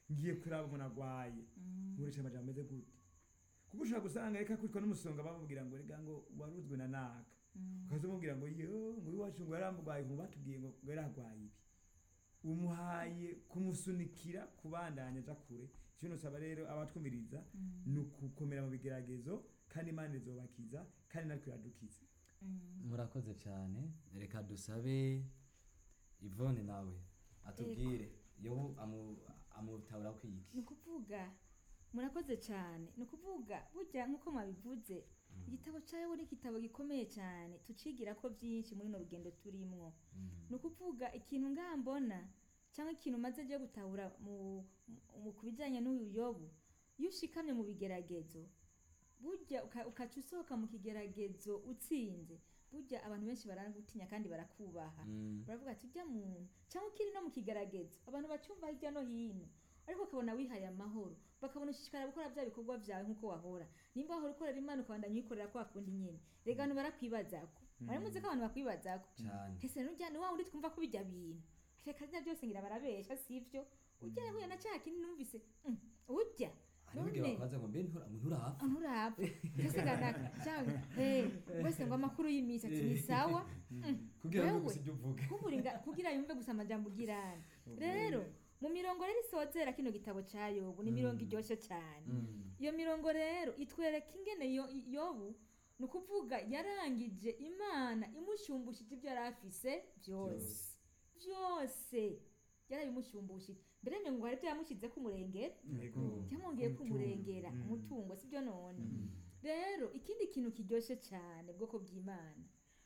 ngiye kuraba umuntu agwaye nkoresha amajambo ameze gute kuko ushobora gusanga reka kwitwa n'umusonga bamubwira ngo rega ngo waruzwe na naka ukaza umubwira ngo yo ngo iwacu ngo yaramugwaye ngo batubwiye ngo ngo yaragwaye ibi umuhaye kumusunikira kubandanya aja kure icyo nosaba rero abatwumiriza ni ukukomera mu bigeragezo kandi imana izobakiza kandi natwe iradukiza murakoze cyane reka dusabe ivone nawe atubwire yobu amu- amutabura kwiki ni ukuvuga murakoze cyane ni ukuvuga burya nk'uko mwabivuze igitabo cyawe ni igitabo gikomeye cyane tucigira ko byinshi muri runo rugendo turimwo ni ukuvuga ikintu ngambona cyangwa ikintu umaze ryo gutahura mu, mu, ku bijyanye n'uyu yobu iyo ushikamye mu bigeragezo burya uka- ukaca usohoka mu kigeragezo utsinze burya abantu benshi baragutinya kandi barakubaha Mm. baravuga ati ujya muntu cyangwa ukiri no mu kigeragezo abantu bacyumva hirya no hino ariko ukabona wihaye amahoro bakabona ushishikara gukora bya bikorwa byawe nk'uko wahora nimba wahora ukorera imana ukabandanya uyikorera kwa kundi nyine rega abantu barakwibazako baramuzi ko abantu bakwibazako cyane ese nujya ni wa wundi twumva ko bijya bintu reka rya byose ngira barabesha sivyo ujya yahuye na cya kindi numvise mm, ujya hari n'igihe bakabaza ngo mbe ntura nturapfa nturapfa ese ganaka cyangwa hey wese ngo amakuru y'iminsi ati ni sawa Mm, kugira ngo wewe, gusa ibyo uvuga kuburinga kugira yumve gusa amajambo ugirana rero mu mirongo rero isozera kino gitabo cya yobu ni mirongo iryoshye cyane Mm. iyo mirongo rero itwereka ingene yo- yobu ni ukuvuga yarangije imana imushyumbushije ibyo yari afise byose byose yarabimushyumbushije mbere ngo hari ibyo yamushyize ku murengera Yego. cyamwongeye Umutungo. kumurengera Mm. umutungo sibyo none rero ikindi kintu kiryoshye cyane bwoko bw'imana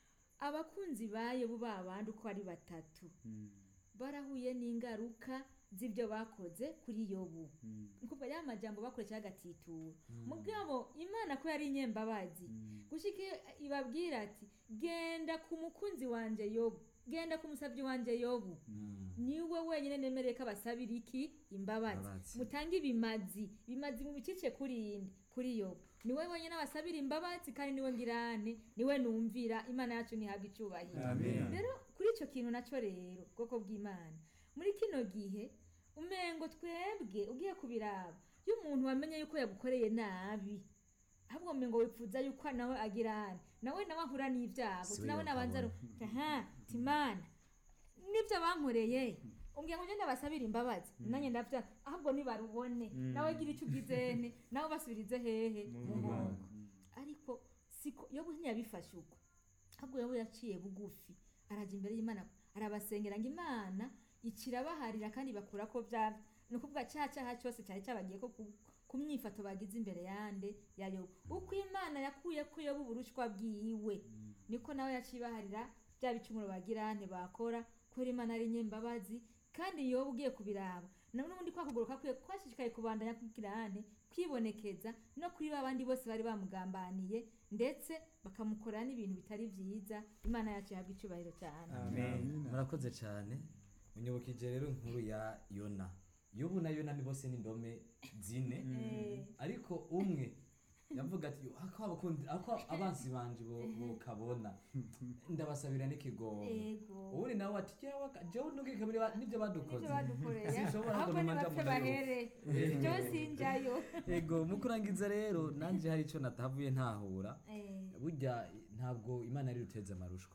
abakunzi ba yobu ba bandi uko ari batatu Mm, barahuye n'ingaruka z'ibyo bakoze kuri yobu mm, ni ukuvuga ya majambo bakoresha agatitura mugabo imana ko yari inyembabazi mm. gushika iyo ibabwira ati genda ku mukunzi wanje yobu genda ku musabyi wanje yobu Mm. niwe wenyine nemereye ko abasabira iki imbabazi Imbabazi. mutange ibimazi bimazi mu bikice kuri indi kuri yobu niwe wenyine abasabira imbabazi kandi niwe ngirane niwe numvira imana yacu ntihabwa icyubahiro Amen. rero kuri icyo kintu nacyo rero ubwoko bw'imana muri kino gihe umengo twebwe ugiye kubiraba iyo umuntu wamenye yuko yagukoreye nabi ahubwo umengo wipfuza yuko nawe agirane nawe nawe ahura n'ibyago Si we nawe nabanza yakabona. aha timana nibyo bankoreye umbwira ngo ngende basabire imbabazi nanjye ndabya ahubwo nibarubone nawe gira icyo ugizene nawe basubirize hehe mu nkoko ariko siko yobu ntiyabifashe uko ahubwo yobu yaciye bugufi arajya imbere y'imana arabasengera ngo imana ikirabaharira kandi bakura ko bya ni ukuvuga cya cyaha cyose cyari cyabagiye ko ku- ku myifato bagize imbere yande ya yobu uko imana yakuye ko yobu uburushwa bwiwe niko nawe yacibaharira bya bicumuro bagira ntibakora kubera imana ari nyembabazi kandi yobu ugiye kubiraba na n'ubundi kwa kuguru kakwiye kwashishikaye kubandanya kwigirane kwibonekeza no kuri ba bandi bose bari bamugambaniye ndetse bakamukorera n'ibintu bitari byiza imana yacu yahabwa icyubahiro cyane Amen. murakoze cyane unyibukije rero inkuru ya yona yobu na yona ni bose ni indome zine Eh, ariko umwe yavuga ati "Yo, ako abakundi ako abansi banje bo kabona ndabasabira n'ikigongo Ego. ubundi nawe ati jewe aka- jewe nubwike muri ba- nibyo badukoze nibyo badukoreye Sinshobora ahubwo ngo numanje nibapfe amunayo. bahere byo sinjayo ego mu kurangiza rero nanjye hari icyo natahavuye ntahura Eh, burya ntabwo imana yari ruteze amarushwa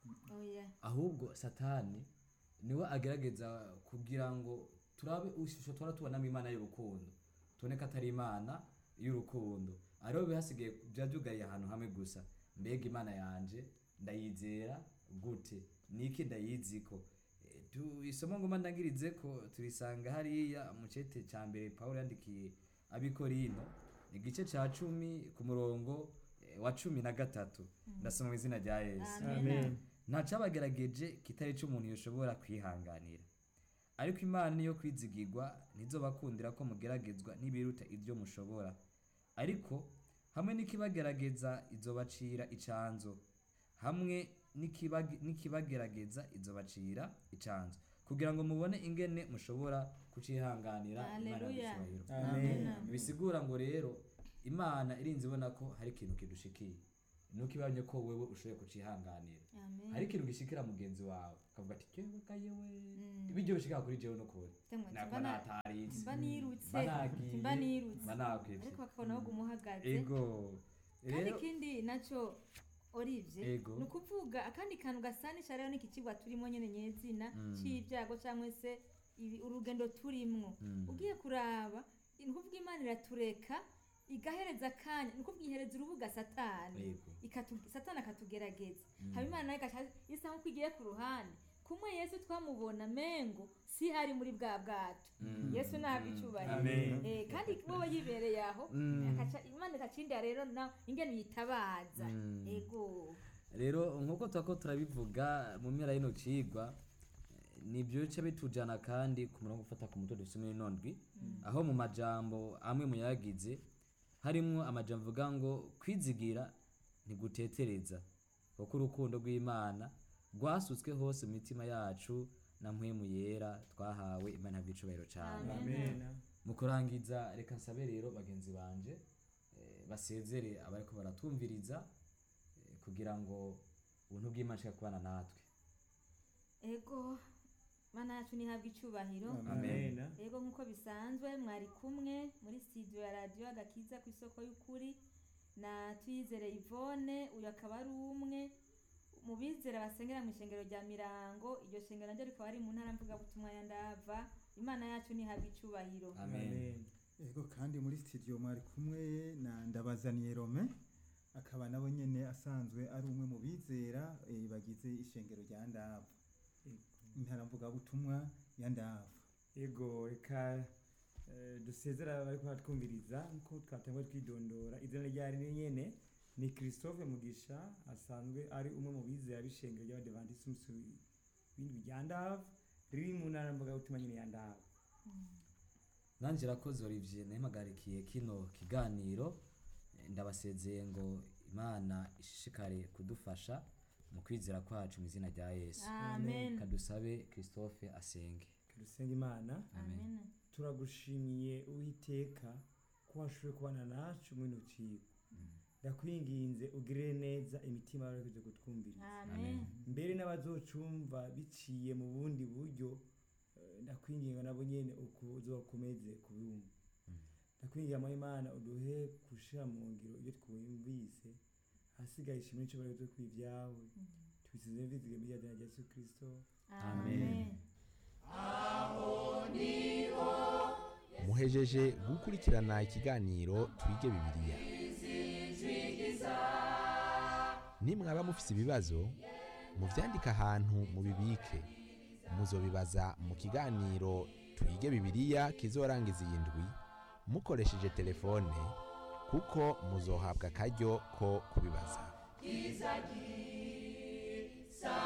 oya ahubwo satani niwe agerageza kugira ngo turabe ishusho twara tubonamo imana y'urukundo tubone ko atari imana y'urukundo ariho bihasigaye byaba byugariye ahantu hamwe gusa mbega imana yanje ndayizera gute niki ndayiziko Eh, tu- isomo ngoma ndangirize ko turisanga hariya mu cete cya mbere pawulo yandikiye abikorino igice cya cumi ku murongo eh, wa cumi na gatatu ndasoma mu izina rya yesu amen ntacabagerageje kitari cyo umuntu yoshobora kwihanganira ariko imana niyo kwizigirwa ntizobakundira ko mugeragezwa n'ibiruta ibyo mushobora ariko hamwe n'ikibagerageza izobacira icanzo hamwe n'ikibag- n'ikibagerageza izobacira icanzo kugira ngo mubone ingene mushobora kucihanganira imana Haleluya. y'icyubahiro Amen. bisigura ngo rero imana irinze ibona ko hari ikintu kidushikiye nuko ibanye ko wewe ushoboye kucihanganira amen hari ikintu gishikira mugenzi wawe akavuga ati jewe ga yewe Mm. ibiryo bishika kuri jewe nukuri Temwe, nako mba na- nataritse mba nirutse mba nagiye mba nirutse mba nakwivye ariko bakabona ahubwo umuhagaze ego kandi rero ikindi nacyo orivye Ego. ni ukuvuga akandi kantu gasanisha rero n'iki kigwa turimo nyene nyezina Mm. c'ibyago cyangwa se ibi- urugendo turimwo Mm. ugiye kuraba ni ukuvuga imana iratureka igahereza akanya ni ukuvuga ihereza urubuga satani Yego. ikatu- satani akatugerageza Mm. haba imana nayo igaca isa nk'uko igiye ku ruhande kumwe yesu twamubona mengo si hari muri bwa bwato Mm. yesu ntabwo Mm. icyubahiro Amen. Eh, kandi wowe yibereye aho Mm. akaca- imana ikacindira rero na ingene yitabaza Mm. ego rero nk'uko turako turabivuga mu mpera y'ino cigwa eh, nibyo bice bitujana kandi ku murongo ufata ku mutwe dufise muri nondwi aho mu majambo amwe mu yagize harimwo amajambo avuga ngo kwizigira ntigutetereza kuko urukundo rw'imana rwasutswe hose mu mitima yacu na mpwemu yera twahawe imana bw'icubahiro cyane Amen. amen mu kurangiza reka nsabe rero bagenzi banje eh, basezere abariko baratwumviriza eh, kugira ngo ubuntu bw'imana nshaka kubana natwe ego mana yacu nihabwa icyubahiro amen ego nk'uko bisanzwe mwari kumwe muri studio ya radiyo agakiza ku isoko y'ukuri na tuyizere ivone uyu akaba ari umwe mu bizera basengera mu ishengero rya mirango iryo shengero naryo rikaba ari mu ntara mvugabutumwa ya ndava imana yacu nihabwa icyubahiro amen amen Ego kandi muri studio mwari kumwe na ndabazaniye Rome akaba nabo nyene asanzwe ari umwe mu bizera eh, bagize ishengero rya Ndava intara mvuga butumwa ya Ndava ego reka eh, dusezera bariko baratwumviriza nkuko twatanguye twidondora izina ryari ni nyene ni christophe mugisha asanzwe ari umwe mu bizera b'ishengero ry'abadevantisi w'indwi rya ndava riri mu ntara mvugabutumwa nyene ya ndava nanje rakoze olivier nahimagarikiye kino kiganiro Eh, ndabasezeye ngo imana ishishikare kudufasha mu kwizera kwacu mu izina rya yesu amen kadusabe christophe asenge dusenga imana amen turagushimiye uwiteka ko washoboye kubana nacu muri ino cigwa ndakwinginze ugirire neza imitima yawe kuza kutwumviriza amen mbere n'abazocumva biciye mu bundi buryo eh, ndakwinginga nabo nyene uzokomeze kubumva ndakwinginga mu imana uduhe gushira mu ngiro ibyo twumvise hasigaye ishimwe n'icubahiro zo kw'ivyawe twisize mvizige muri rya zina rya yesu kristo amen muhejeje gukurikirana ikiganiro twige bibiliya nimwaba mufise ibibazo muvyandike ahantu mubibike muzobibaza mu kiganiro twige bibiliya kizorangiza iyi ndwi mukoresheje telefone kuko muzohabwa akaryo ko kubibaza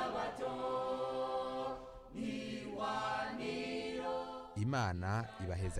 imana ibaheza